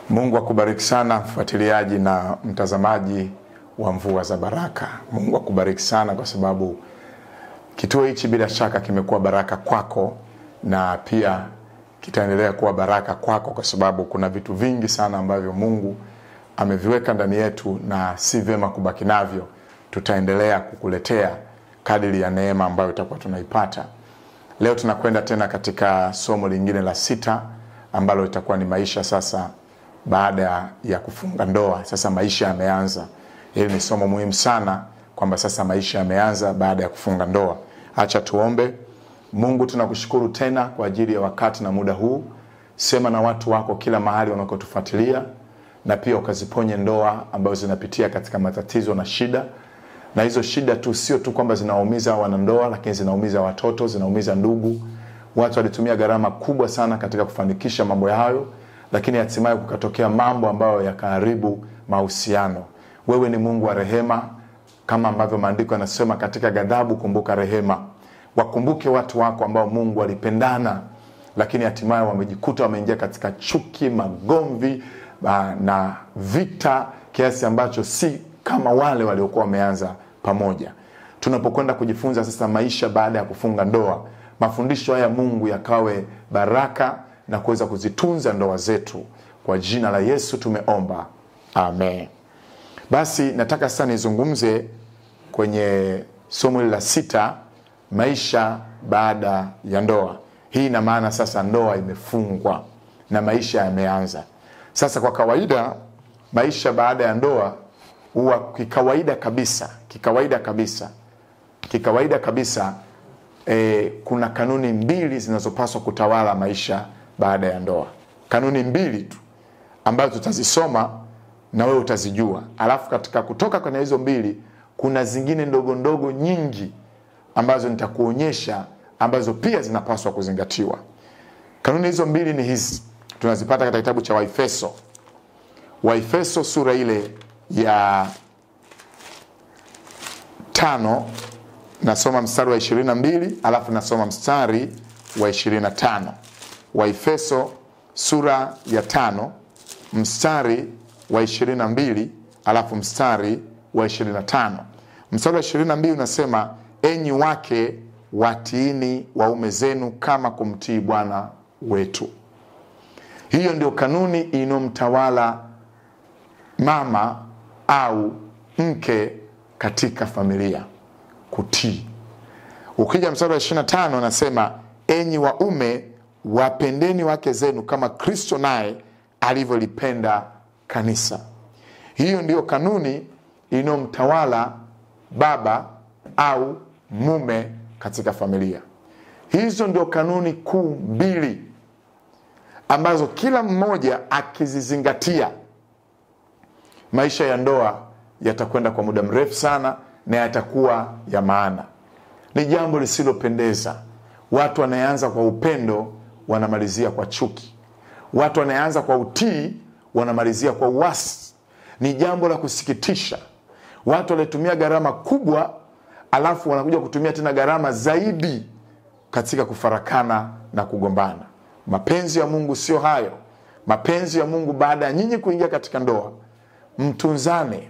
Mungu akubariki sana mfuatiliaji na mtazamaji wa Mvua za Baraka. Mungu akubariki sana kwa sababu kituo hichi bila shaka kimekuwa baraka kwako na pia kitaendelea kuwa baraka kwako kwa sababu kuna vitu vingi sana ambavyo Mungu ameviweka ndani yetu na si vyema kubaki navyo. Tutaendelea kukuletea kadiri ya neema ambayo itakuwa tunaipata. Leo tunakwenda tena katika somo lingine la sita ambalo itakuwa ni maisha sasa baada ya kufunga ndoa. Sasa maisha yameanza. Hili ni somo muhimu sana kwamba sasa maisha yameanza baada ya kufunga ndoa. Acha tuombe. Mungu, tunakushukuru tena kwa ajili ya wakati na muda huu. Sema na watu wako kila mahali wanakotufuatilia, na pia ukaziponye ndoa ambazo zinapitia katika matatizo na shida na hizo shida tu sio tu kwamba zinaumiza wanandoa, lakini zinaumiza watoto, zinaumiza ndugu. Watu walitumia gharama kubwa sana katika kufanikisha mambo hayo, lakini hatimaye kukatokea mambo ambayo yakaharibu mahusiano. Wewe ni Mungu wa rehema, kama ambavyo maandiko yanasema, katika ghadhabu kumbuka rehema. Wakumbuke watu wako ambao Mungu walipendana, lakini hatimaye wamejikuta wameingia katika chuki, magomvi na vita, kiasi ambacho si kama wale waliokuwa wameanza pamoja. Tunapokwenda kujifunza sasa maisha baada ya kufunga ndoa, mafundisho haya Mungu yakawe baraka na kuweza kuzitunza ndoa zetu. Kwa jina la Yesu tumeomba, amen. Basi nataka sasa nizungumze kwenye somo hili la sita, maisha baada ya ndoa. Hii ina maana sasa ndoa imefungwa na maisha yameanza sasa. Kwa kawaida maisha baada ya ndoa huwa kikawaida kabisa kikawaida kabisa kikawaida kabisa e, kuna kanuni mbili zinazopaswa kutawala maisha baada ya ndoa. Kanuni mbili tu ambazo tutazisoma na wewe utazijua, alafu katika kutoka kwenye hizo mbili kuna zingine ndogo ndogo nyingi ambazo nitakuonyesha ambazo pia zinapaswa kuzingatiwa. Kanuni hizo mbili ni hizi, tunazipata katika kitabu cha Waefeso, Waefeso sura ile ya tano nasoma mstari wa ishirini na mbili alafu nasoma mstari wa ishirini na tano Waefeso sura ya tano mstari wa ishirini na mbili alafu mstari wa ishirini na tano Mstari wa ishirini na mbili unasema, enyi wake watiini waume zenu kama kumtii Bwana wetu. Hiyo ndio kanuni inayomtawala mama au mke katika familia, kutii. Ukija mstari wa 25 anasema enyi waume wapendeni wake zenu kama Kristo naye alivyolipenda kanisa. Hiyo ndiyo kanuni inayomtawala baba au mume katika familia. Hizo ndio kanuni kuu mbili ambazo kila mmoja akizizingatia maisha ya ndoa yatakwenda kwa muda mrefu sana na yatakuwa ya maana. Ni jambo lisilopendeza. Watu wanayeanza kwa upendo wanamalizia kwa chuki. Watu wanayeanza kwa utii wanamalizia kwa uasi. Ni jambo la kusikitisha. Watu walitumia gharama kubwa, alafu wanakuja kutumia tena gharama zaidi katika kufarakana na kugombana. Mapenzi ya Mungu sio hayo. Mapenzi ya Mungu baada ya nyinyi kuingia katika ndoa mtunzane,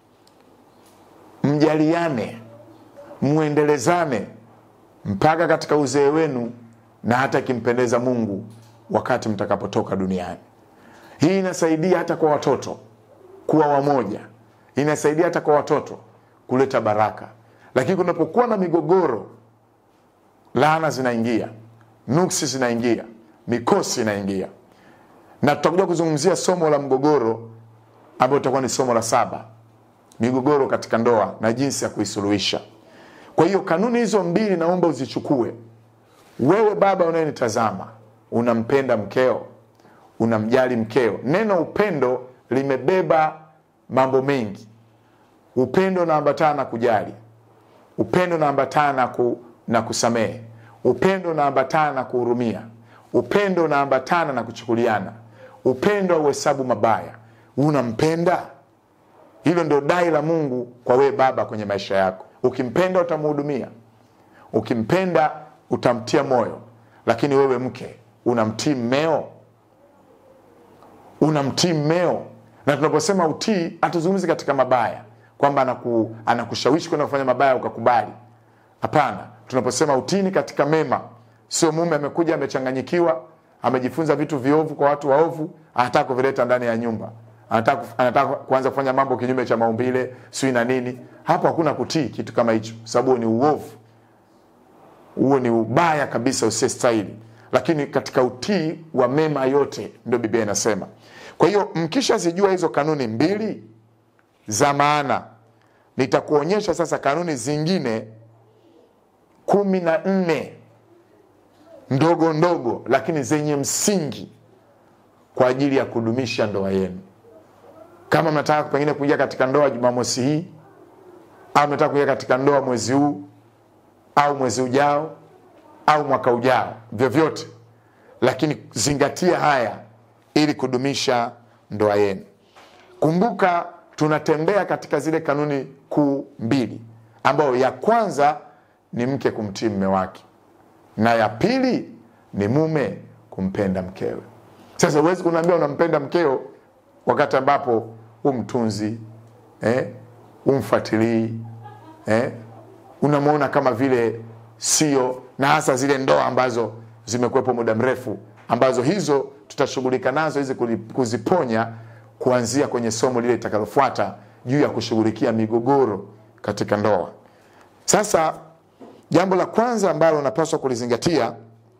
mjaliane, mwendelezane mpaka katika uzee wenu, na hata ikimpendeza Mungu wakati mtakapotoka duniani. Hii inasaidia hata kwa watoto kuwa wamoja, inasaidia hata kwa watoto kuleta baraka. Lakini kunapokuwa na migogoro, laana zinaingia, nuksi zinaingia, mikosi inaingia, na tutakuja kuzungumzia somo la mgogoro ambayo itakuwa ni somo la saba, migogoro katika ndoa na jinsi ya kuisuluhisha. Kwa hiyo kanuni hizo mbili naomba uzichukue. Wewe baba unayenitazama, unampenda mkeo, unamjali mkeo. Neno upendo limebeba mambo mengi. Upendo unaambatana na kujali, upendo unaambatana na, ku, na kusamehe, upendo unaambatana na kuhurumia, upendo unaambatana na kuchukuliana, upendo hauhesabu mabaya unampenda. Hilo ndio dai la Mungu kwa wewe baba kwenye maisha yako. Ukimpenda utamhudumia, ukimpenda utamtia moyo. Lakini wewe mke unamtii mmeo, unamtii mmeo. Na tunaposema utii, hatuzungumzi katika mabaya kwamba anaku, anakushawishi kwenda kufanya mabaya ukakubali. Hapana, tunaposema utii ni katika mema. Sio mume amekuja amechanganyikiwa, amejifunza vitu viovu kwa watu waovu, anataka kuvileta ndani ya nyumba, anataka, anataka kuanza kufanya mambo kinyume cha maumbile, sijui na nini. Hapo hakuna kutii kitu kama hicho, sababu ni uovu huo ni ubaya kabisa usiyestahili, lakini katika utii wa mema yote ndio Biblia inasema. Kwa hiyo mkishazijua hizo kanuni mbili za maana, nitakuonyesha sasa kanuni zingine kumi na nne ndogo ndogo, lakini zenye msingi kwa ajili ya kudumisha ndoa yenu. Kama mnataka pengine kuingia katika ndoa Jumamosi hii au mnataka kuingia katika ndoa mwezi huu au mwezi ujao au mwaka ujao, vyovyote, lakini zingatia haya ili kudumisha ndoa yenu. Kumbuka tunatembea katika zile kanuni kuu mbili, ambayo ya kwanza ni mke kumtii mme wake na ya pili ni mume kumpenda mkewe. Sasa huwezi kuniambia unampenda mkeo wakati ambapo umtunzi eh, umfuatilii eh, unamwona kama vile sio, na hasa zile ndoa ambazo zimekuwepo muda mrefu, ambazo hizo tutashughulika nazo hizi kuziponya kuanzia kwenye somo lile litakalofuata juu ya kushughulikia migogoro katika ndoa. Sasa jambo la kwanza ambalo unapaswa kulizingatia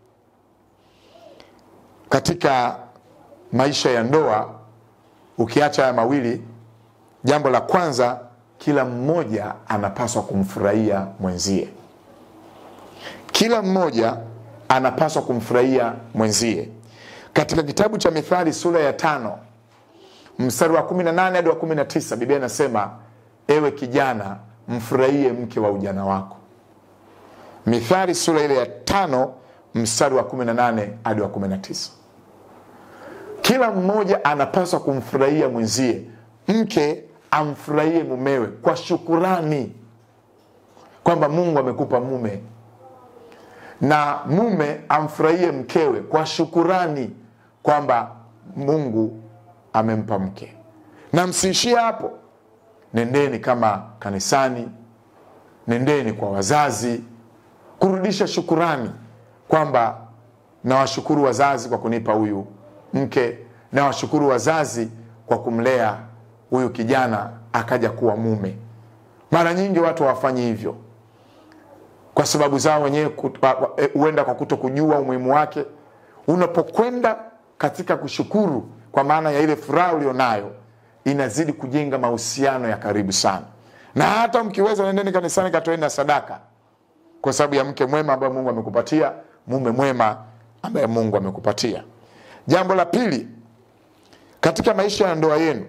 katika maisha ya ndoa, ukiacha haya mawili, jambo la kwanza kila mmoja anapaswa kumfurahia mwenzie. Kila mmoja anapaswa kumfurahia mwenzie. Katika kitabu cha Mithali sura ya tano mstari wa 18 hadi wa 19, Biblia inasema ewe kijana, mfurahie mke wa ujana wako. Mithali sura ile ya tano mstari wa 18 hadi wa 19. Kila mmoja anapaswa kumfurahia mwenzie. Mke amfurahie mumewe kwa shukurani kwamba Mungu amekupa mume, na mume amfurahie mkewe kwa shukurani kwamba Mungu amempa mke. Na msiishie hapo, nendeni kama kanisani, nendeni kwa wazazi kurudisha shukurani kwamba nawashukuru wazazi kwa kunipa huyu mke, nawashukuru wazazi kwa kumlea huyu kijana akaja kuwa mume. Mara nyingi watu hawafanyi hivyo kwa sababu zao wenyewe, huenda kwa kuto kujua umuhimu wake. Unapokwenda katika kushukuru, kwa maana ya ile furaha ulionayo, inazidi kujenga mahusiano ya karibu sana, na hata mkiweza, nendeni kanisani, katoeni na sadaka kwa sababu ya mke mwema ambaye Mungu amekupatia, mume mwema ambaye Mungu amekupatia. Jambo la pili, katika maisha ya ndoa yenu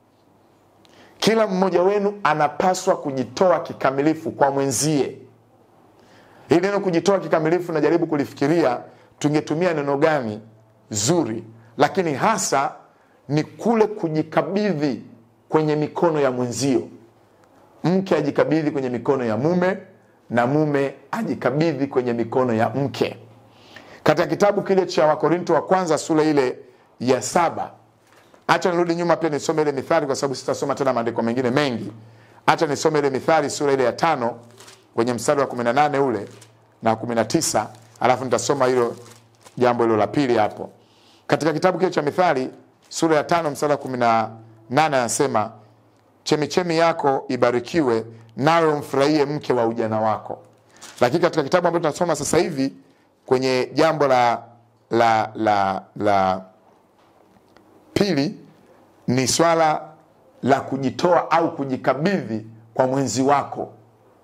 kila mmoja wenu anapaswa kujitoa kikamilifu kwa mwenzie. Hili neno kujitoa kikamilifu, najaribu kulifikiria tungetumia neno gani zuri, lakini hasa ni kule kujikabidhi kwenye mikono ya mwenzio. Mke ajikabidhi kwenye mikono ya mume na mume ajikabidhi kwenye mikono ya mke. Katika kitabu kile cha Wakorinto wa kwanza sura ile ya saba Acha nirudi nyuma pia nisome ile Mithali kwa sababu sitasoma tena maandiko mengine mengi. Acha nisome ile Mithali sura ile ya tano kwenye mstari wa 18 ule na 19, alafu nitasoma hilo jambo hilo la pili hapo. Katika kitabu kile cha Mithali sura ya tano mstari wa 18 anasema, chemichemi yako ibarikiwe, nawe umfurahie mke wa ujana wako. Lakini katika kitabu ambacho tunasoma sasa hivi kwenye jambo la la la la pili ni swala la kujitoa au kujikabidhi kwa mwenzi wako.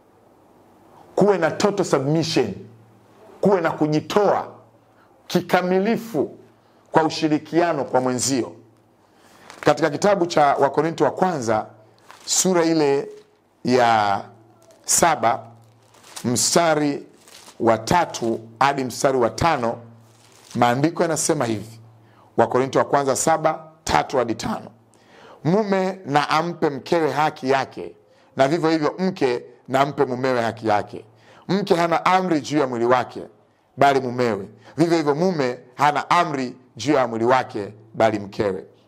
Kuwe na total submission, kuwe na kujitoa kikamilifu kwa ushirikiano kwa mwenzio. Katika kitabu cha Wakorinto wa kwanza sura ile ya saba mstari wa tatu hadi mstari wa tano maandiko yanasema hivi Wakorinto wa kwanza saba tatu hadi tano mume na ampe mkewe haki yake, na vivyo hivyo mke na ampe mumewe haki yake. Mke hana amri juu ya mwili wake, bali mumewe. Vivyo hivyo mume hana amri juu ya mwili wake, bali mkewe.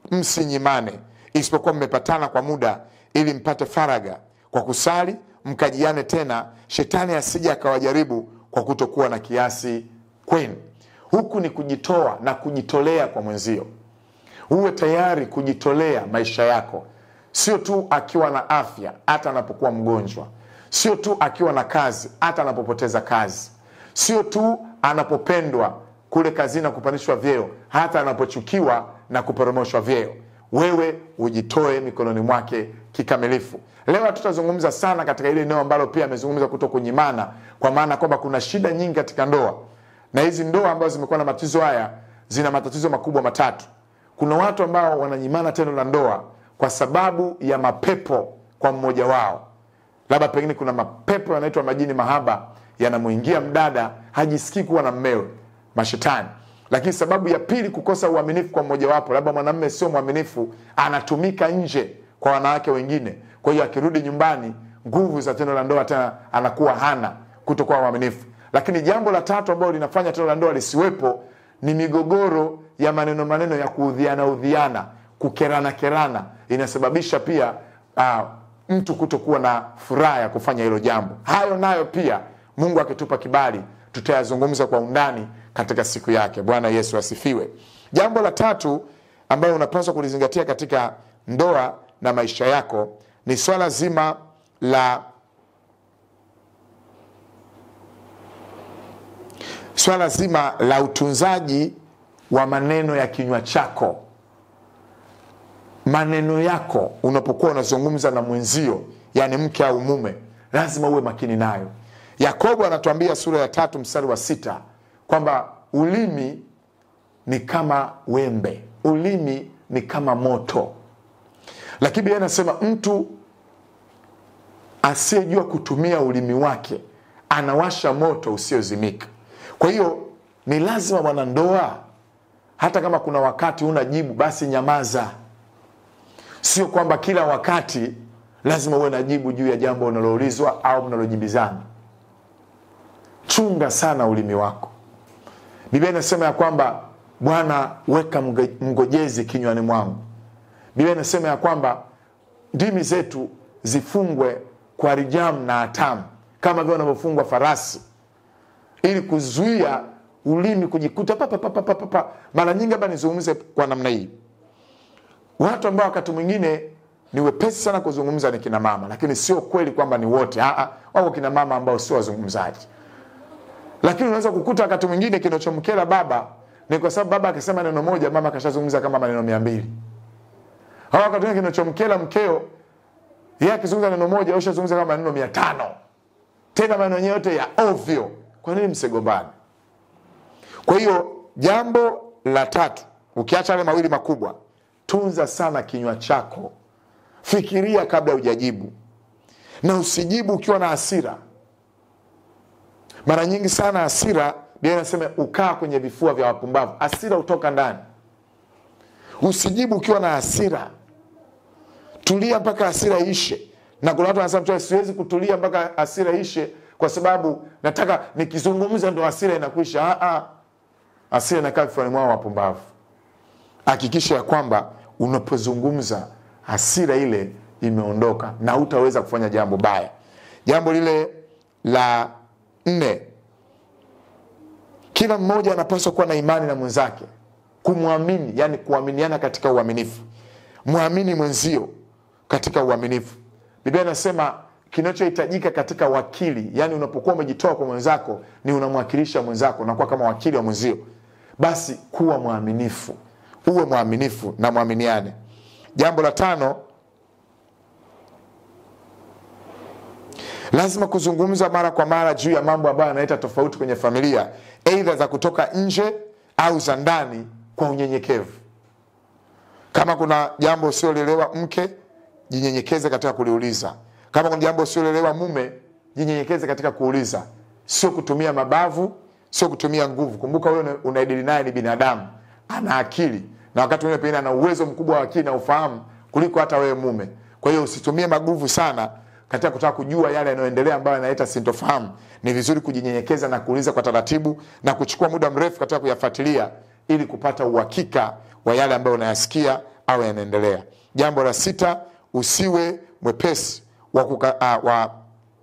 msinyimane, isipokuwa mmepatana kwa muda, ili mpate faraga kwa kusali, mkajiane tena, shetani asije akawajaribu kwa kutokuwa na kiasi kwenu. Huku ni kujitoa na kujitolea kwa mwenzio. Uwe tayari kujitolea maisha yako, sio tu akiwa na afya, hata anapokuwa mgonjwa, sio tu akiwa na kazi, hata anapopoteza kazi, sio tu anapopendwa kule kazini na kupandishwa vyeo, hata anapochukiwa na kuporomoshwa vyeo. Wewe ujitoe mikononi mwake kikamilifu. Leo hatutazungumza sana katika ile eneo ambalo pia amezungumza kuto kunyimana, kwa maana kwamba kuna shida nyingi katika ndoa, na hizi ndoa ambazo zimekuwa na matatizo haya zina matatizo makubwa matatu. Kuna watu ambao wananyimana tendo la ndoa kwa sababu ya mapepo kwa mmoja wao, labda pengine kuna mapepo yanaitwa majini mahaba yanamwingia mdada, hajisikii kuwa na mmewe, mashetani. Lakini sababu ya pili, kukosa uaminifu kwa mmojawapo, labda mwanamume sio mwaminifu, anatumika nje kwa wanawake wengine. Kwa hiyo akirudi nyumbani, nguvu za tendo la ndoa tena anakuwa hana, kutokuwa mwaminifu. Lakini jambo la tatu ambalo linafanya tendo la ndoa lisiwepo ni migogoro ya maneno maneno ya kuudhiana udhiana, kukerana kerana, inasababisha pia uh, mtu kutokuwa na furaha ya kufanya hilo jambo. Hayo nayo pia Mungu akitupa kibali tutayazungumza kwa undani katika siku yake. Bwana Yesu asifiwe. Jambo la tatu ambayo unapaswa kulizingatia katika ndoa na maisha yako ni swala zima la swala zima la utunzaji wa maneno ya kinywa chako. Maneno yako unapokuwa unazungumza na mwenzio, yani mke au mume, lazima uwe makini nayo. Yakobo anatuambia sura ya tatu mstari wa sita kwamba ulimi ni kama wembe, ulimi ni kama moto, lakini Biblia inasema mtu asiyejua kutumia ulimi wake anawasha moto usiozimika. Kwa hiyo ni lazima mwanandoa, hata kama kuna wakati una jibu, basi nyamaza. Sio kwamba kila wakati lazima uwe na jibu juu ya jambo unaloulizwa au mnalojibizana. Chunga sana ulimi wako. Biblia inasema ya kwamba Bwana, weka mgojezi kinywani mwangu. Biblia inasema ya kwamba ndimi zetu zifungwe kwa rijamu na hatamu, kama vile wanavyofungwa farasi ili kuzuia ulimi kujikuta papa papa papa papa. Mara nyingi hapa nizungumze kwa namna hii, watu ambao wakati mwingine ni wepesi sana kuzungumza ni kina mama, lakini sio kweli kwamba ni wote. Aa, wako kina mama ambao sio wazungumzaji, lakini unaweza kukuta wakati mwingine kinachomkera baba ni kwa sababu baba akisema neno moja, mama akashazungumza kama maneno mia mbili. Au wakati mwingine kinachomkera mkeo, yeye akizungumza neno moja, ushazungumza kama maneno mia tano, tena maneno yenyewe yote ya ovyo. Kwa nini msigombane? Kwa hiyo jambo la tatu, ukiacha yale mawili makubwa, tunza sana kinywa chako. Fikiria kabla hujajibu, na usijibu ukiwa na hasira. Mara nyingi sana hasira, Biblia inasema ukaa kwenye vifua vya wapumbavu. Hasira hutoka ndani. Usijibu ukiwa na hasira, tulia mpaka hasira ishe. Na kuna watu wanasema siwezi kutulia mpaka hasira ishe kwa sababu nataka nikizungumza ndo hasira inakwisha. Ah, hasira inakaa vifuani mwao wapumbavu. Hakikisha ya kwamba unapozungumza hasira ile imeondoka na hutaweza kufanya jambo baya. Jambo lile la nne, kila mmoja anapaswa kuwa na imani na mwenzake, kumwamini, yani kuaminiana katika uaminifu. Mwamini mwenzio katika uaminifu. Biblia inasema kinachohitajika katika wakili, yani unapokuwa umejitoa kwa mwenzako, ni unamwakilisha mwenzako, unakuwa kama wakili wa mwenzio. Basi kuwa mwaminifu, uwe mwaminifu na mwaminiane. Jambo la tano, lazima kuzungumza mara kwa mara juu ya mambo ambayo yanaleta tofauti kwenye familia, aidha za kutoka nje au za ndani, kwa unyenyekevu. Kama kuna jambo usiolelewa mke, jinyenyekeze katika kuliuliza kama kuna jambo usiolelewa mume, jinyenyekeze katika kuuliza, sio kutumia mabavu, sio kutumia nguvu. Kumbuka wewe unaidili naye ni binadamu, ana akili na wakati mwingine pengine ana uwezo mkubwa wa akili na ufahamu kuliko hata wewe mume. Kwa hiyo usitumie maguvu sana katika kutaka kujua yale yanayoendelea ambayo yanaleta sintofahamu. Ni vizuri kujinyenyekeza na kuuliza kwa taratibu na kuchukua muda mrefu katika kuyafuatilia ili kupata uhakika wa yale ambayo unayasikia awe yanaendelea. Jambo la sita, usiwe mwepesi wa, kuka, uh, wa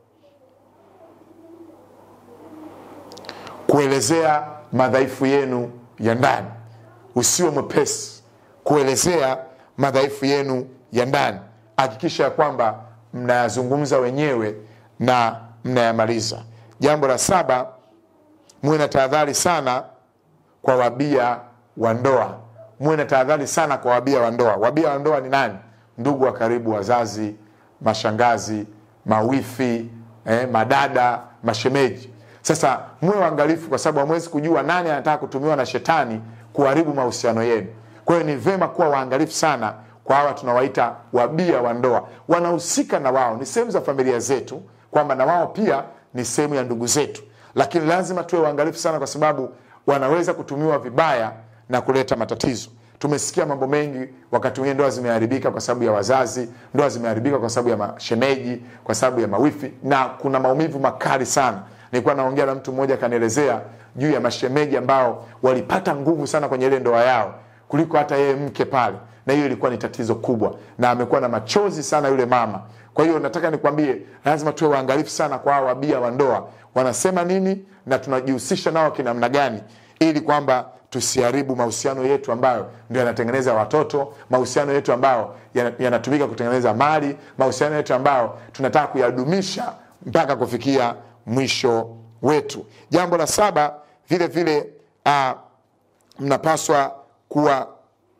kuelezea madhaifu yenu ya ndani. Usiwe mwepesi kuelezea madhaifu yenu ya ndani. Hakikisha ya kwamba mnayazungumza wenyewe na mnayamaliza. Jambo la saba, muwe na tahadhari sana kwa wabia wa ndoa. Muwe na tahadhari sana kwa wabia wa ndoa. Wabia wa ndoa ni nani? Ndugu wa karibu, wazazi, mashangazi, mawifi, eh, madada, mashemeji. Sasa muwe waangalifu, kwa sababu hamwezi kujua nani anataka kutumiwa na shetani kuharibu mahusiano yenu. Kwa hiyo ni vema kuwa waangalifu sana kwa hawa tunawaita wabia wa ndoa. Wanahusika na wao, ni sehemu za familia zetu, kwamba na wao pia ni sehemu ya ndugu zetu, lakini lazima tuwe waangalifu sana, kwa sababu wanaweza kutumiwa vibaya na kuleta matatizo. Tumesikia mambo mengi, wakati mwingine ndoa zimeharibika kwa sababu ya wazazi, ndoa zimeharibika kwa sababu ya mashemeji, kwa sababu ya mawifi, na kuna maumivu makali sana. Nilikuwa naongea na mtu mmoja akanielezea juu ya mashemeji ambao walipata nguvu sana kwenye ile ndoa yao kuliko hata yeye mke pale, na hiyo ilikuwa ni tatizo kubwa, na amekuwa na machozi sana yule mama. Kwa hiyo nataka nikwambie, lazima tuwe waangalifu sana kwa hao wabia wa ndoa, wanasema nini na tunajihusisha nao kinamna gani, ili kwamba tusiharibu mahusiano yetu ambayo ndio yanatengeneza watoto, mahusiano yetu ambayo yanatumika kutengeneza mali, mahusiano yetu ambayo tunataka kuyadumisha mpaka kufikia mwisho wetu. Jambo la saba, vile vile uh, mnapaswa kuwa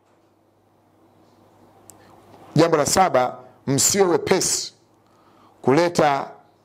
jambo la saba, msiwe wepesi kuleta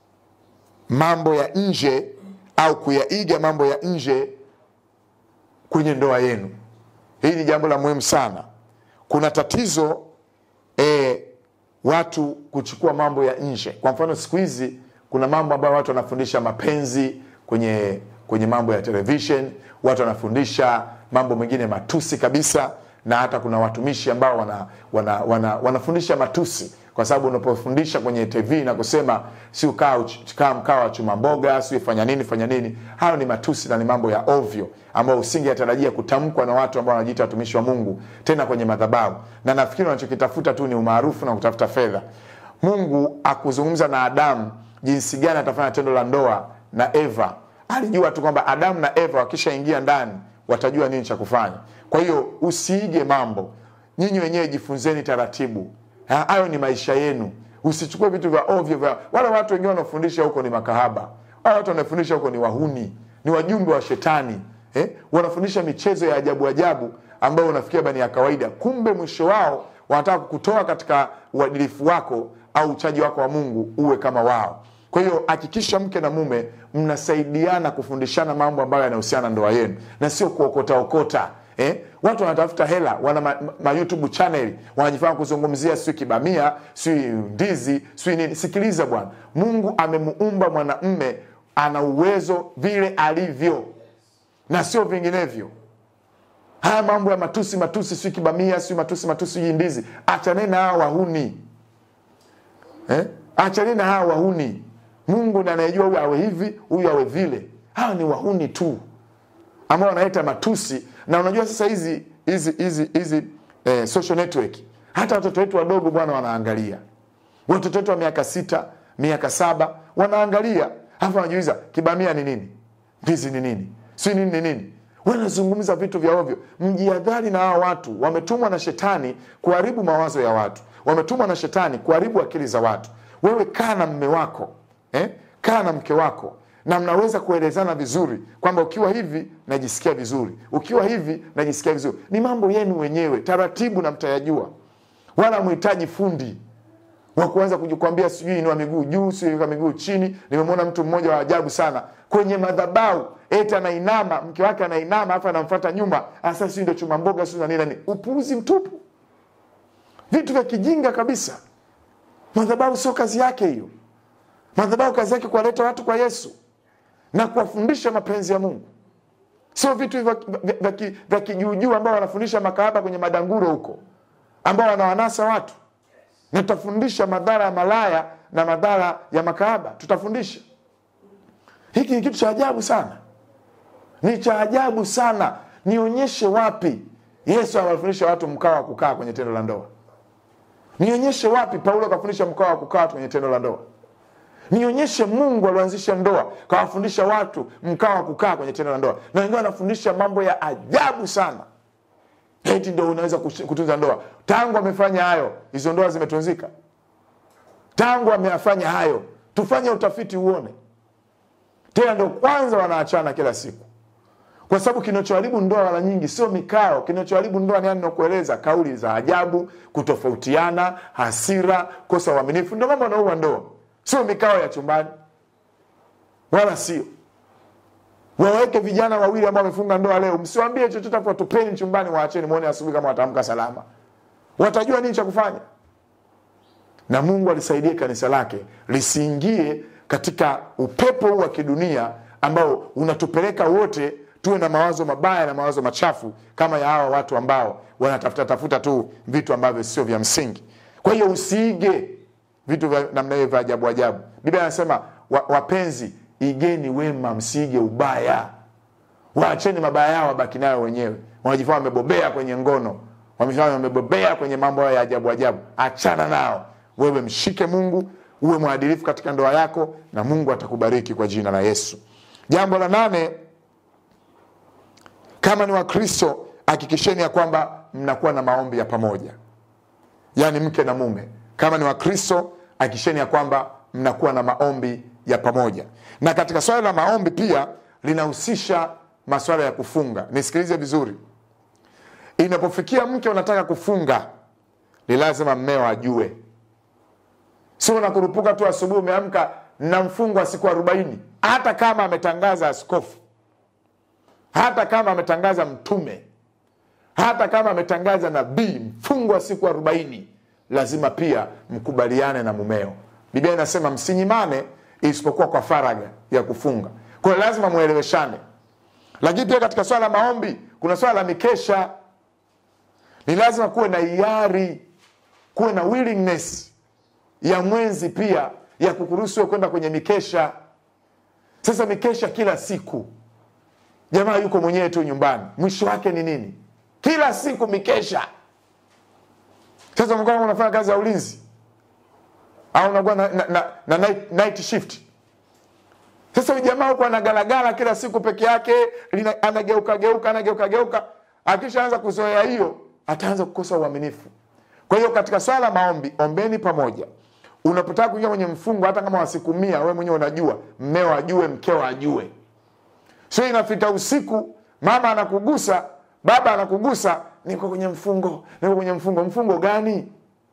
mambo ya nje au kuyaiga mambo ya nje kwenye ndoa yenu. Hili ni jambo la muhimu sana. Kuna tatizo e, watu kuchukua mambo ya nje. Kwa mfano, siku hizi kuna mambo ambayo watu wanafundisha mapenzi kwenye kwenye mambo ya television, watu wanafundisha mambo mengine matusi kabisa, na hata kuna watumishi ambao wana, wana, wana, wanafundisha matusi kwa sababu unapofundisha kwenye TV na kusema si ukaa kaa mkaa wa chuma mboga, si fanya nini fanya nini, hayo ni matusi na ni mambo ya ovyo ambayo usingetarajia kutamkwa na watu ambao wanajiita watumishi wa Mungu, tena kwenye madhabahu. Na nafikiri wanachokitafuta tu ni umaarufu na kutafuta fedha. Mungu akuzungumza na Adamu jinsi gani atafanya tendo la ndoa na Eva, alijua tu kwamba Adamu na Eva wakishaingia ndani watajua nini cha kufanya. Kwa hiyo usiige mambo, nyinyi wenyewe jifunzeni taratibu. Hayo ni maisha yenu. Usichukue vitu vya ovyo vya wala watu wengine wanaofundisha huko ni makahaba, wala watu wanaofundisha huko ni wahuni, ni wajumbe wa shetani eh? Wanafundisha michezo ya ajabu ajabu ambayo unafikia bani ya kawaida, kumbe mwisho wao wanataka kukutoa katika uadilifu wako au uchaji wako wa Mungu uwe kama wao. Kwa hiyo hakikisha mke na mume mnasaidiana kufundishana mambo ambayo yanahusiana ndoa yenu na sio kuokota okota. Eh? Watu wanatafuta hela, wana ma, ma YouTube channel wanajifanya kuzungumzia sio kibamia, sio ndizi, sio nini. Sikiliza bwana, Mungu amemuumba mwanamme ana uwezo vile alivyo na sio vinginevyo. Haya mambo ya matusi matusi, sio kibamia, sio matusi matusi, hii ndizi, achaneni na hawa wahuni eh? Achaneni na hawa wahuni. Mungu ndiye anayejua huyu awe hivi, huyu awe vile. Hawa ni wahuni tu ambao wanaleta matusi na unajua sasa hizi hizi hizi hizi eh, social network hata watoto wetu wadogo bwana wanaangalia watoto wetu wa miaka sita miaka saba wanaangalia alafu wanajiuliza kibamia ni nini ndizi ni nini si nini ni nini wanazungumza vitu vya ovyo mjiadhari na hawa watu wametumwa na shetani kuharibu mawazo ya watu wametumwa na shetani kuharibu akili za watu wewe kaa na mme wako eh? kaa na mke wako na mnaweza kuelezana vizuri kwamba ukiwa hivi najisikia vizuri, ukiwa hivi najisikia vizuri. Ni mambo yenu wenyewe, taratibu na mtayajua, wala mhitaji fundi wa kuanza kujikwambia sijui inua miguu juu, sijui weka miguu chini. Nimemwona mtu mmoja wa ajabu sana kwenye madhabahu, eti anainama, mke wake anainama, afu anamfuata nyuma, asa sijui ndio chuma mboga sijui na nini nini. Upuuzi mtupu, vitu vya kijinga kabisa. Madhabahu sio kazi yake hiyo. Madhabahu kazi yake kuwaleta watu kwa Yesu na kuwafundisha mapenzi ya Mungu, sio vitu vya kijuujuu ambao wanafundisha makahaba kwenye madanguro huko, ambao wanawanasa watu. Na tutafundisha madhara ya malaya na madhara ya makahaba, tutafundisha. Hiki ni kitu cha ajabu sana, ni cha ajabu sana. Nionyeshe wapi Yesu anawafundisha watu mkao wa kukaa kwenye tendo la ndoa? Nionyeshe wapi Paulo akafundisha mkao wa kukaa kwenye tendo la ndoa? Nionyeshe Mungu alianzisha ndoa kawafundisha watu mkao wa kukaa kwenye tendo la ndoa, na wengine wanafundisha mambo ya ajabu sana, eti ndo unaweza kutunza ndoa. Tangu amefanya hayo, hizo ndoa zimetunzika? Tangu ameyafanya hayo, tufanye utafiti uone. Tena ndo kwanza wanaachana kila siku kwa sababu kinachoharibu ndoa mara nyingi sio mikao. Kinachoharibu ndoa ni yani nakueleza, kauli za ajabu, kutofautiana, hasira, kosa uaminifu, ndio mambo anaua ndoa, sio mikao ya chumbani, wala sio waweke vijana wawili ambao wamefunga ndoa leo, msiwambie chochote, afu watupeni chumbani, waacheni muone asubuhi kama wataamka salama. Watajua nini cha kufanya. Na Mungu alisaidie kanisa lake lisiingie katika upepo huu wa kidunia ambao unatupeleka wote tuwe na mawazo mabaya na mawazo machafu kama ya hawa watu ambao wanatafuta tafuta tu vitu ambavyo sio vya msingi. Kwa hiyo usiige vitu vya namna hiyo vya ajabu ajabu. Biblia anasema wa, wapenzi, igeni wema, msiige ubaya. Waacheni mabaya yao, wabaki nayo wenyewe. Wanajifanya wamebobea kwenye ngono, wamefanya wamebobea kwenye mambo hayo ya ajabu ajabu. Achana nao, wewe mshike Mungu, uwe mwadilifu katika ndoa yako, na Mungu atakubariki kwa jina la Yesu. Jambo la nane, kama ni Wakristo hakikisheni ya kwamba mnakuwa na maombi ya pamoja, yaani mke na mume. Kama ni Wakristo hakikisheni ya kwamba mnakuwa na maombi ya pamoja. Na katika swala la maombi pia linahusisha maswala ya kufunga. Nisikilize vizuri, inapofikia mke unataka kufunga, ni lazima mmeo ajue, sio unakurupuka tu asubuhi umeamka na mfungo wa siku arobaini, hata kama ametangaza askofu hata kama ametangaza mtume, hata kama ametangaza nabii, mfungo wa siku arobaini, lazima pia mkubaliane na mumeo. Biblia inasema msinyimane, isipokuwa kwa faraga ya kufunga. Kwa hiyo lazima mweleweshane. Lakini pia katika swala la maombi kuna swala la mikesha. Ni lazima kuwe na hiari, kuwe na willingness ya mwenzi pia ya kukuruhusu kwenda kwenye mikesha. Sasa mikesha kila siku Jamaa yuko mwenyewe tu nyumbani, mwisho wake ni nini? Kila siku mikesha. Sasa mkama unafanya kazi ya ulinzi au unakuwa na, na, na, na night, night shift. Sasa huyu jamaa huko anagalagala kila siku peke yake, anageuka geuka anageuka geuka, akishaanza kuzoea hiyo ataanza kukosa uaminifu. Kwa hiyo katika swala la maombi, ombeni pamoja. Unapotaka kuingia kwenye mfungo, hata kama wa siku mia, wewe mwenyewe unajua, mmeo ajue, mkeo ajue Sio inafika usiku, mama anakugusa, baba anakugusa, niko kwenye mfungo, niko kwenye mfungo. Mfungo gani?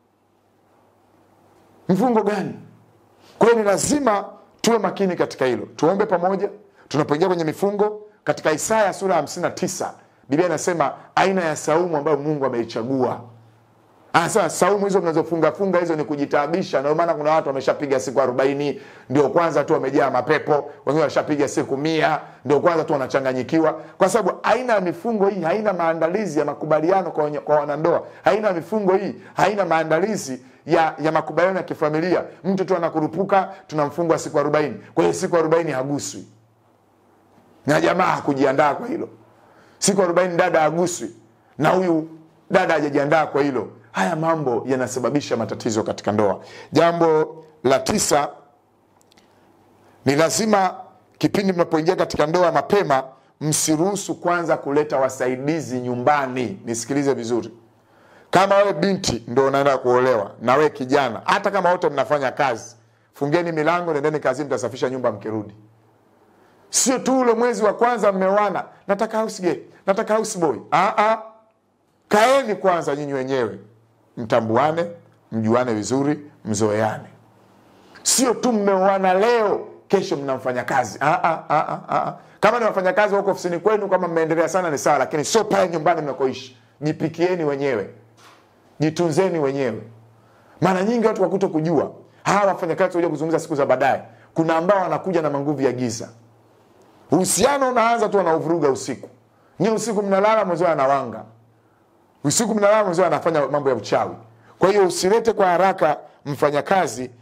Mfungo gani? Kwa hiyo ni lazima tuwe makini katika hilo. Tuombe pamoja tunapoingia kwenye mifungo. Katika Isaya sura ya 59 Biblia inasema aina ya saumu ambayo Mungu ameichagua Anasema saumu hizo mnazofunga funga hizo ni kujitaabisha. Ndio maana kuna watu wameshapiga siku arobaini, ndio kwanza tu wamejaa mapepo, wengine washapiga siku mia, ndio kwanza tu wanachanganyikiwa, kwa sababu aina ya mifungo hii haina maandalizi ya makubaliano kwa, kwa wanandoa. Aina ya mifungo hii haina maandalizi ya, ya makubaliano ya kifamilia. Mtu tu anakurupuka, tunamfunga siku arobaini. Kwa hiyo siku arobaini haguswi na jamaa hakujiandaa kwa hilo. Siku arobaini dada haguswi na huyu dada hajajiandaa kwa hilo. Haya mambo yanasababisha matatizo katika ndoa. Jambo la tisa ni lazima kipindi mnapoingia katika ndoa mapema, msiruhusu kwanza kuleta wasaidizi nyumbani. Nisikilize vizuri, kama wewe binti ndo unaenda kuolewa na wewe kijana, hata kama wote mnafanya kazi, fungeni milango, nendeni kazini, mtasafisha nyumba mkirudi. Sio tu ule mwezi wa kwanza mmeoana, nataka house girl, nataka house boy. Ah ah, kaeni kwanza nyinyi wenyewe mtambuane, mjuane vizuri, mzoeane. Sio tu mmeoana leo, kesho mnamfanya kazi. Ah, ah, ah, ah. Kama ni wafanyakazi wako ofisini kwenu, kama mmeendelea sana ni sawa, lakini sio pale nyumbani mnakoishi. Jipikieni wenyewe, jitunzeni wenyewe. Mara nyingi watu wakuto kujua hawa wafanyakazi waja kuzungumza siku za baadaye, kuna ambao wanakuja na manguvu ya giza. Uhusiano unaanza tu anauvuruga usiku, nyie usiku mnalala, mwenzio anawanga usiku mnalala, mwenzio anafanya mambo ya uchawi. Kwa hiyo usilete kwa haraka mfanyakazi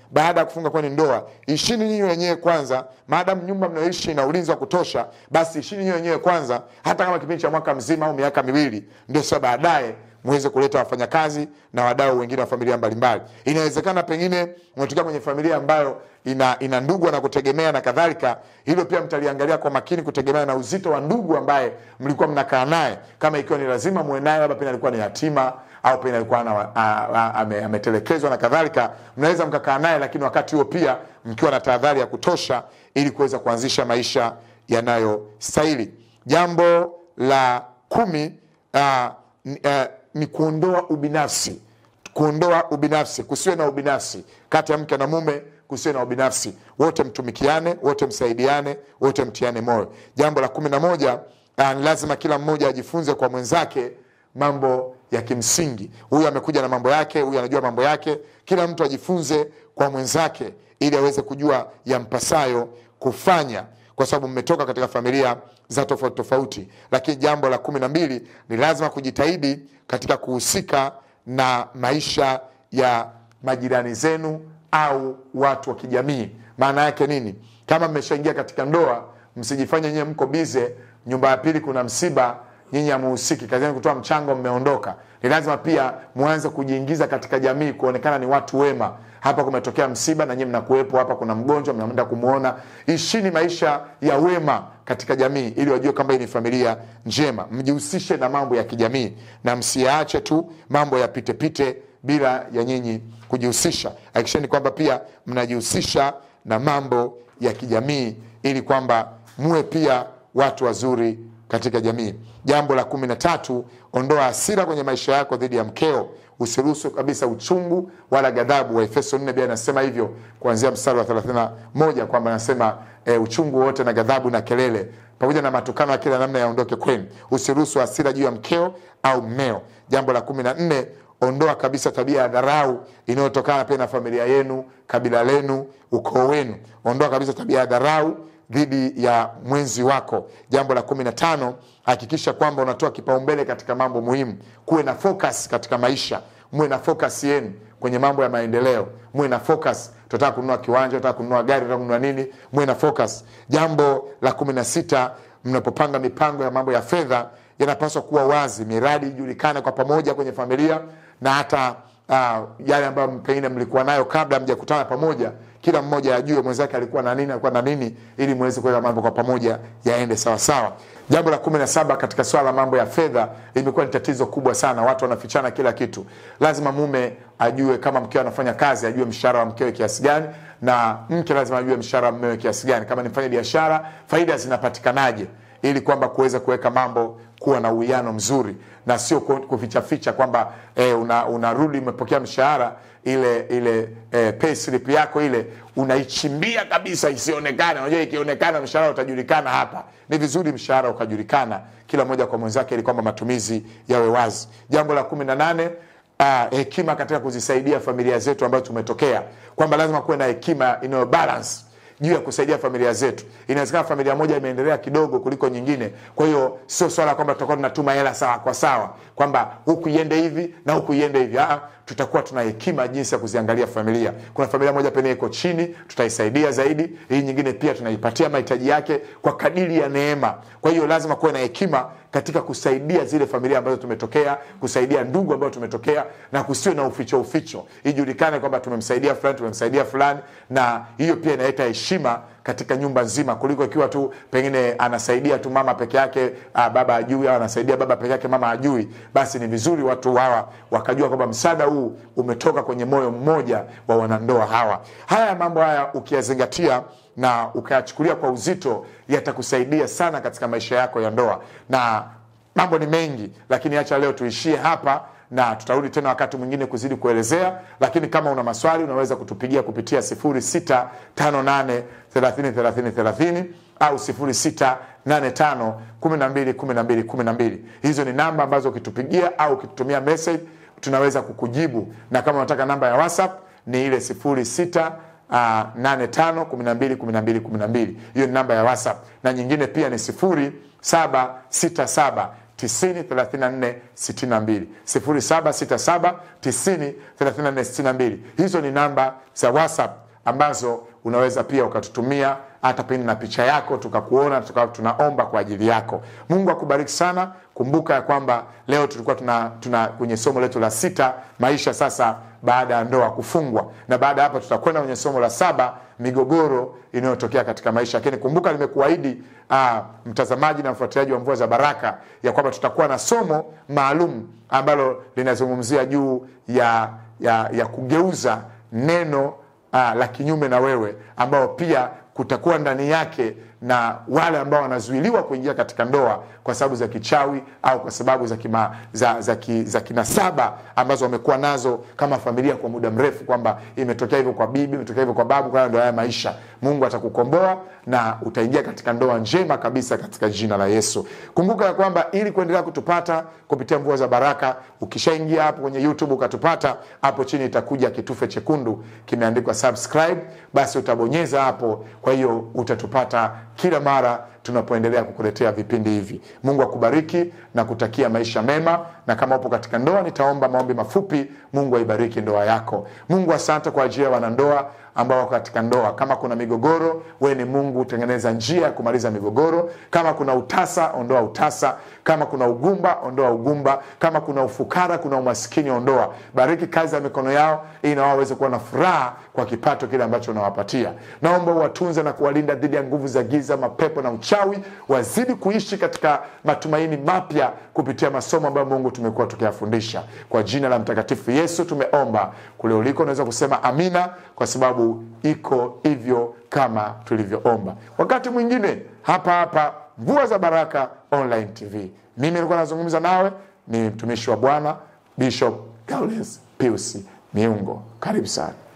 baada ya kufunga kwenye ndoa, ishini nyinyi wenyewe kwanza. Maadamu nyumba mnayoishi ina ulinzi wa kutosha, basi ishini nyinyi wenyewe kwanza, hata kama kipindi cha mwaka mzima au miaka miwili, ndio sasa baadaye muweze kuleta wafanyakazi na wadau wengine wa familia mbalimbali. Inawezekana pengine umetokea kwenye familia ambayo ina, ina ndugu na kutegemea na kadhalika. Hilo pia mtaliangalia kwa makini, kutegemea na uzito wa ndugu ambaye mlikuwa mnakaa naye, kama ikiwa ni lazima muwe naye, labda pengine alikuwa ni yatima au pengine alikuwa ana- a- a- ame- ametelekezwa na kadhalika, mnaweza mkakaa naye, lakini wakati huo pia mkiwa na tahadhari ya kutosha, ili kuweza kuanzisha maisha yanayostahili. Jambo la kumi ah, ni, ah, ni kuondoa ubinafsi kuondoa ubinafsi, kusiwe na ubinafsi kati ya mke na mume, kusiwe na ubinafsi, wote mtumikiane, wote msaidiane, wote mtiane moyo. Jambo la kumi na moja ah, ni lazima kila mmoja ajifunze kwa mwenzake mambo ya kimsingi. Huyu amekuja na mambo yake, huyu anajua mambo yake. Kila mtu ajifunze kwa mwenzake ili aweze kujua yampasayo kufanya kwa sababu mmetoka katika familia za tofauti tofauti. Lakini jambo la kumi na mbili ni lazima kujitahidi katika kuhusika na maisha ya majirani zenu au watu wa kijamii. Maana yake nini? Kama mmeshaingia katika ndoa, msijifanye nyewe mko bize, nyumba ya pili kuna msiba, nyinyi hamuhusiki, kazi yenu kutoa mchango, mmeondoka. Ni lazima pia mwanze kujiingiza katika jamii, kuonekana ni watu wema. Hapa kumetokea msiba na nyinyi mnakuwepo, hapa kuna mgonjwa, mnaenda kumwona. Ishini maisha ya wema katika jamii, ili wajue kwamba hii ni familia njema. Mjihusishe na mambo ya kijamii na msiache tu mambo yapitepite bila ya nyinyi kujihusisha. Hakikisheni kwamba pia mnajihusisha na mambo ya kijamii, ili kwamba muwe pia watu wazuri katika jamii. Jambo la kumi na tatu, ondoa hasira kwenye maisha yako dhidi ya mkeo. Usiruhusu kabisa uchungu wala ghadhabu. Waefeso 4 pia anasema hivyo kuanzia mstari wa 31 kwamba anasema e, uchungu wote na ghadhabu na kelele pamoja na matukano ya kila namna yaondoke kwenu. Usiruhusu hasira juu ya mkeo au mmeo. Jambo la kumi na nne ondoa kabisa tabia ya dharau inayotokana pia na familia yenu, kabila lenu, ukoo wenu. Ondoa kabisa tabia ya dharau dhidi ya mwenzi wako. Jambo la kumi na tano hakikisha kwamba unatoa kipaumbele katika mambo muhimu. Kuwe na focus katika maisha, muwe na focus yenu kwenye mambo ya maendeleo, muwe na focus. Tunataka kununua kiwanja, tunataka kununua gari, tunataka kununua nini, muwe na focus. Jambo la kumi na sita mnapopanga mipango ya mambo ya fedha yanapaswa kuwa wazi, miradi ijulikane kwa pamoja kwenye familia na hata uh, yale ambayo pengine mlikuwa nayo kabla mjakutana pamoja, kila mmoja ajue mwenzake alikuwa na nini, alikuwa na nini, ili muweze kuweka mambo kwa pamoja yaende sawa sawa. Jambo la kumi na saba katika swala la mambo ya fedha limekuwa ni tatizo kubwa sana, watu wanafichana kila kitu. Lazima mume ajue kama mkeo anafanya kazi, ajue mshahara wa mkewe kiasi gani, na mke lazima ajue mshahara wa mmewe kiasi gani. Kama ni mfanya biashara, faida zinapatikanaje, ili kwamba kuweza kuweka mambo kuwa na uwiano mzuri na sio kufichaficha kwamba eh, unarudi una umepokea mshahara ile ile eh, pay slip yako ile unaichimbia kabisa isionekane. Unajua, ikionekana mshahara utajulikana. Hapa ni vizuri mshahara ukajulikana kila mmoja kwa mwenzake, ili kwamba matumizi yawe wazi. Jambo la kumi na nane ah, hekima katika kuzisaidia familia zetu ambazo tumetokea, kwamba lazima kuwe na hekima inayo balance juu ya kusaidia familia zetu. Inawezekana familia moja imeendelea kidogo kuliko nyingine, kwa hiyo sio swala kwamba tutakuwa tunatuma hela sawa kwa sawa, kwamba huku iende hivi na huku iende hivi. Ah, tutakuwa tuna hekima jinsi ya kuziangalia familia. Kuna familia moja pengine iko chini, tutaisaidia zaidi. Hii nyingine pia tunaipatia mahitaji yake kwa kadiri ya neema. Kwa hiyo lazima kuwe na hekima katika kusaidia zile familia ambazo tumetokea, kusaidia ndugu ambao tumetokea, na kusiwe na uficho uficho, ijulikane kwamba tumemsaidia fulani, tumemsaidia fulani, na hiyo pia inaleta heshima katika nyumba nzima, kuliko ikiwa tu pengine anasaidia tu mama peke yake, baba ajui, au anasaidia baba peke yake, mama ajui. Basi ni vizuri watu hawa wakajua kwamba msaada huu umetoka kwenye moyo mmoja wa wanandoa hawa. Haya mambo haya ukiyazingatia na ukayachukulia kwa uzito, yatakusaidia sana katika maisha yako ya ndoa, na mambo ni mengi, lakini acha leo tuishie hapa na tutarudi tena wakati mwingine kuzidi kuelezea, lakini kama una maswali unaweza kutupigia kupitia 0658 30 30 30 au 0685 12 12 12. Hizo ni namba ambazo ukitupigia au ukitutumia message tunaweza kukujibu, na kama unataka namba ya WhatsApp ni ile 06 Uh, 85 12 12 12. Hiyo ni namba ya WhatsApp, na nyingine pia ni 0767 90 34 62 0767 90 34 62. Hizo ni namba za WhatsApp ambazo unaweza pia ukatutumia hata pindi na picha yako tukakuona, tukawa tunaomba kwa ajili yako. Mungu akubariki sana. Kumbuka ya kwamba leo tulikuwa tuna, tuna kwenye somo letu la sita, maisha sasa baada ya ndoa kufungwa, na baada ya hapa tutakwenda kwenye somo la saba, migogoro inayotokea katika maisha. Lakini kumbuka nimekuahidi aa, mtazamaji na mfuatiliaji wa Mvua za Baraka ya kwamba tutakuwa na somo maalum ambalo linazungumzia juu ya, ya, ya kugeuza neno aa, la kinyume na wewe ambao pia kutakuwa ndani yake na wale ambao wanazuiliwa kuingia katika ndoa kwa sababu za kichawi au kwa sababu za, kima, za, za, ki, za kinasaba ambazo wamekuwa nazo kama familia kwa muda mrefu, kwamba imetokea hivyo kwa bibi, imetokea hivyo kwa babu, kwa ndio haya maisha. Mungu atakukomboa na utaingia katika ndoa njema kabisa katika jina la Yesu. Kumbuka ya kwamba ili kuendelea kutupata kupitia Mvua za Baraka, ukishaingia hapo kwenye YouTube ukatupata, hapo chini itakuja kitufe chekundu kimeandikwa subscribe, basi utabonyeza hapo. Kwa hiyo utatupata kila mara tunapoendelea kukuletea vipindi hivi. Mungu akubariki na kutakia maisha mema, na kama upo katika ndoa, nitaomba maombi mafupi. Mungu aibariki ndoa yako. Mungu, asante kwa ajili ya wanandoa ambao wako katika ndoa. Kama kuna migogoro, wewe ni Mungu, tengeneza njia ya kumaliza migogoro. Kama kuna utasa, ondoa utasa. Kama kuna ugumba, ondoa ugumba. Kama kuna ufukara, kuna umaskini, ondoa. Bariki kazi ya mikono yao, ili na wao waweze kuwa na furaha kwa kipato kile ambacho unawapatia. Naomba uwatunze na kuwalinda dhidi ya nguvu za giza, mapepo na uchawi. Wazidi kuishi katika matumaini mapya kupitia masomo ambayo Mungu tumekuwa tukiyafundisha. Kwa jina la Mtakatifu Yesu tumeomba. Kule uliko unaweza kusema amina, kwa sababu iko hivyo kama tulivyoomba. Wakati mwingine hapa hapa Mvua za Baraka Online TV, mimi nilikuwa nazungumza nawe ni mtumishi wa Bwana Bishop Gaules Pius Miungo. Karibu sana.